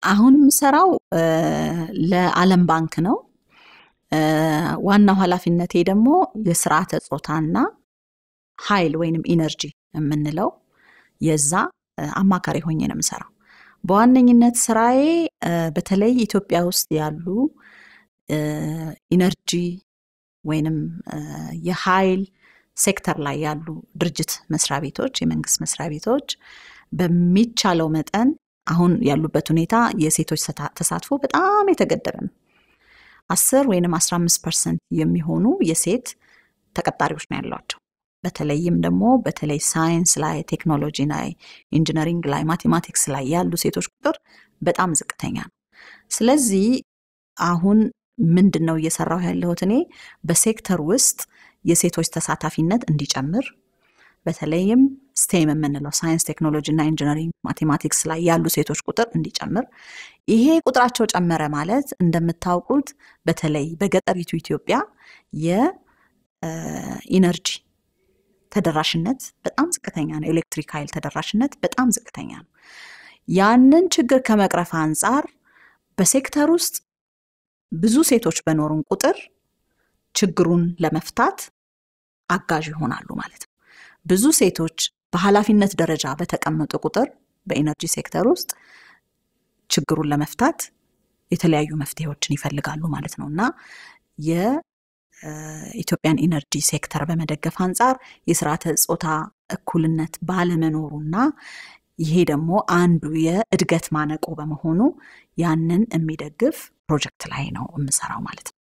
አሁን የምሰራው ለዓለም ባንክ ነው። ዋናው ኃላፊነቴ ደግሞ የስርዓተ ጾታና ኃይል ወይንም ኢነርጂ የምንለው የዛ አማካሪ ሆኜ ነው የምሰራው። በዋነኝነት ስራዬ በተለይ ኢትዮጵያ ውስጥ ያሉ ኢነርጂ ወይንም የኃይል ሴክተር ላይ ያሉ ድርጅት መስሪያ ቤቶች፣ የመንግስት መስሪያ ቤቶች በሚቻለው መጠን አሁን ያሉበት ሁኔታ የሴቶች ተሳትፎ በጣም የተገደበ ነው። አስር ወይንም አስራ አምስት ፐርሰንት የሚሆኑ የሴት ተቀጣሪዎች ነው ያሏቸው። በተለይም ደግሞ በተለይ ሳይንስ ላይ፣ ቴክኖሎጂ ላይ፣ ኢንጂነሪንግ ላይ፣ ማቴማቲክስ ላይ ያሉ ሴቶች ቁጥር በጣም ዝቅተኛ ነው። ስለዚህ አሁን ምንድን ነው እየሰራሁ ያለሁት እኔ በሴክተር ውስጥ የሴቶች ተሳታፊነት እንዲጨምር በተለይም ስቴም የምንለው ሳይንስ፣ ቴክኖሎጂ እና ኢንጂነሪንግ ማቴማቲክስ ላይ ያሉ ሴቶች ቁጥር እንዲጨምር። ይሄ ቁጥራቸው ጨመረ ማለት እንደምታውቁት በተለይ በገጠሪቱ ኢትዮጵያ የኢነርጂ ተደራሽነት በጣም ዝቅተኛ ነው። ኤሌክትሪክ ኃይል ተደራሽነት በጣም ዝቅተኛ ነው። ያንን ችግር ከመቅረፍ አንጻር በሴክተር ውስጥ ብዙ ሴቶች በኖሩን ቁጥር ችግሩን ለመፍታት አጋዥ ይሆናሉ ማለት ነው። ብዙ ሴቶች በኃላፊነት ደረጃ በተቀመጡ ቁጥር በኢነርጂ ሴክተር ውስጥ ችግሩን ለመፍታት የተለያዩ መፍትሄዎችን ይፈልጋሉ ማለት ነው እና የኢትዮጵያን ኢነርጂ ሴክተር በመደገፍ አንጻር የስርዓተ ጾታ እኩልነት ባለመኖሩና ይሄ ደግሞ አንዱ የእድገት ማነቆ በመሆኑ ያንን የሚደግፍ ፕሮጀክት ላይ ነው የምሰራው ማለት ነው።